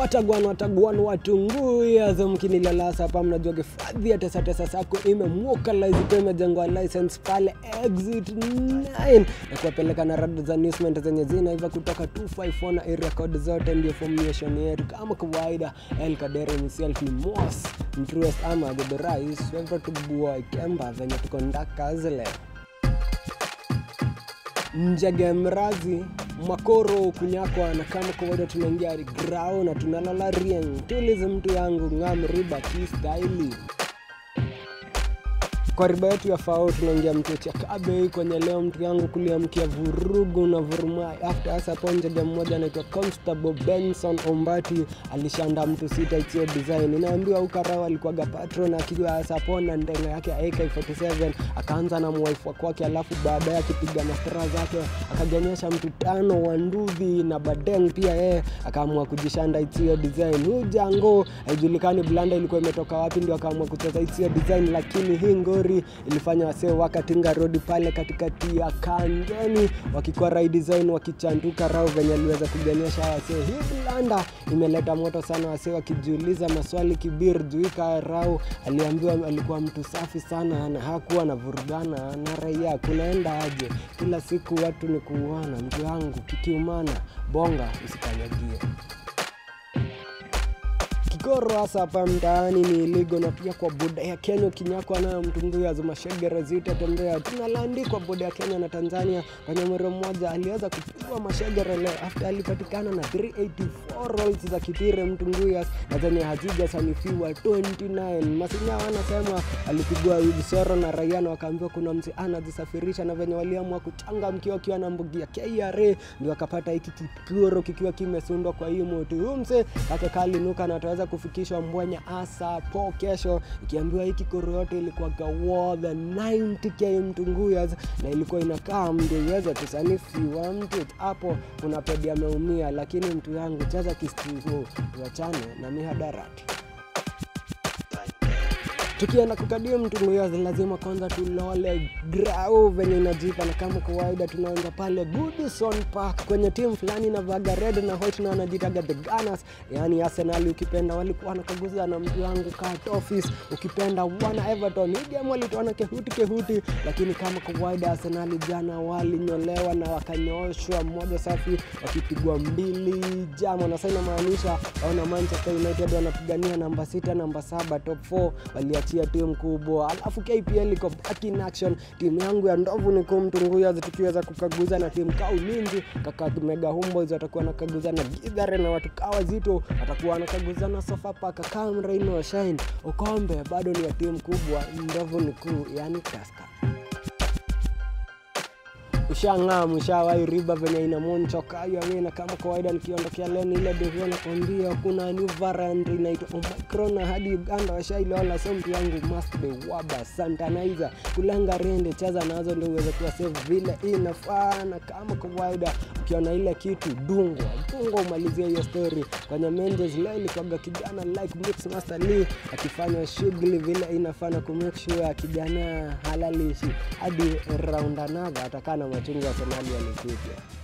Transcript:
watagwan watagwan watunguyazo mkinilalasa hapa mnajua hifadhi ya tesatesa sako imemwokalize ikiwa imejengwa license pale exit 9 na kuwapeleka na rada za newsment zenye zinaiva kutoka 254 na area code zote ndio formation yetu kama kawaida el kadere himself ni mos mtruest ama the rais favorite boy kemba venye tuko ndaka zile njege mrazi makoro kunyakwa na kama kawaida tunaingia grau na tunalala rieng tulizi mtu yangu ngam riba kistaili kwa riba yetu ya fao tunaingia mtu cha kabei kwenye leo mtu yangu kuliamkia vurugu na vurumai after hasa hapo njege mmoja anaitwa constable benson ombati alishanda mtu sita ichio design inaambiwa ukarao alikuwaga patron akiwa hasa hapo na ndenga yake ya ak47 akaanza na mwaifu kwake alafu baadaye akipiga mastera zake akaganyesha mtu tano wa nduthi na badeng pia yeye akaamua kujishanda ichio design huu jango haijulikani blanda ilikuwa imetoka wapi ndio akaamua kucheza ichio design lakini hii ngori ilifanya wasee wakatinga rodi pale katikati ya kangeni wakikuwa rai design wakichanduka rao venye aliweza kuganyesha wasee hii blanda imeleta moto sana wasee wakijiuliza maswali kibir juika rao aliambiwa alikuwa mtu safi sana na hakuwa anavurugana na raia kunaenda aje kila siku watu ni kuuana mtu wangu kikiumana bonga usikanyagie kikoro hasa hapa mtaani ni iligo na pia kwa boda ya kenya ukinyakwa nayo mtunguya mashegere zitatembea tunalaandikwa boda ya kenya na tanzania kwenye mwero mmoja aliweza kupigwa mashegere leo after alipatikana na 384 rolls za kitire mtunguyas na zenye hazijasanifiwa 29 masinya wanasema alipigwa visoro na raia na wakaambiwa kuna msi anazisafirisha na venye waliamua kuchanga mkiwa akiwa na mbugi ya kra ndio akapata hiki kikoro kikiwa kimesundwa kwa hii moti huu mse kake kalinuka na ataweza kufikishwa mbwenya asa po kesho ikiambiwa hiki koro yote ilikuwa gawa the 90k mtunguyas na ilikuwa inakaa ndio iweze kusanifiwa mtu hapo kuna pedi ameumia lakini mtu yangu cheza kistivo tuachane na mihadarati tukienda kukadia mtunguyo lazima kwanza tulole grau venye inajipa na kama kawaida tunaanza pale goodison park kwenye timu fulani na vaga red na white na wanajitaga the gunners yaani arsenal ukipenda walikuwa wanakaguza na mtu wangu kat office ukipenda wana everton hii game walitoana kehuti kehuti lakini kama kawaida arsenal jana walinyolewa na wakanyooshwa mmoja safi wakipigwa mbili jama na sasa inamaanisha waona manchester united wanapigania namba sita namba saba top 4 waliachia timu kubwa alafu kpl iko back in action timu yangu ya ndovu ni kumtunguya tukiweza kukaguza na timu kaa ulinzi kaka mega humboys watakuwa nakaguza na gidhare na watu kaa wazito watakuwa wanakaguza na sofapaka kamraino shine ukombe bado ni ya timu kubwa ndovu ni kuu yani taska ushang'aa mshawai riba venye ina monchokayo na kama kawaida nikiondokea leni ile devio nakwambia kuna new variant inaitwa omicron na hadi uganda washailola so mtu yangu must be waba santanizer kulanga rende cheza nazo ndio uweze kuwa safe vile inafaa na kama kawaida ukiona ile kitu dungwa dungwa umalizie hiyo story kwenye menjes leo ilikwaga kijana like mix master lee akifanya shughuli vile inafaa na kumake sure kijana halalishi hadi round another atakaa na machungu ya senali alikuja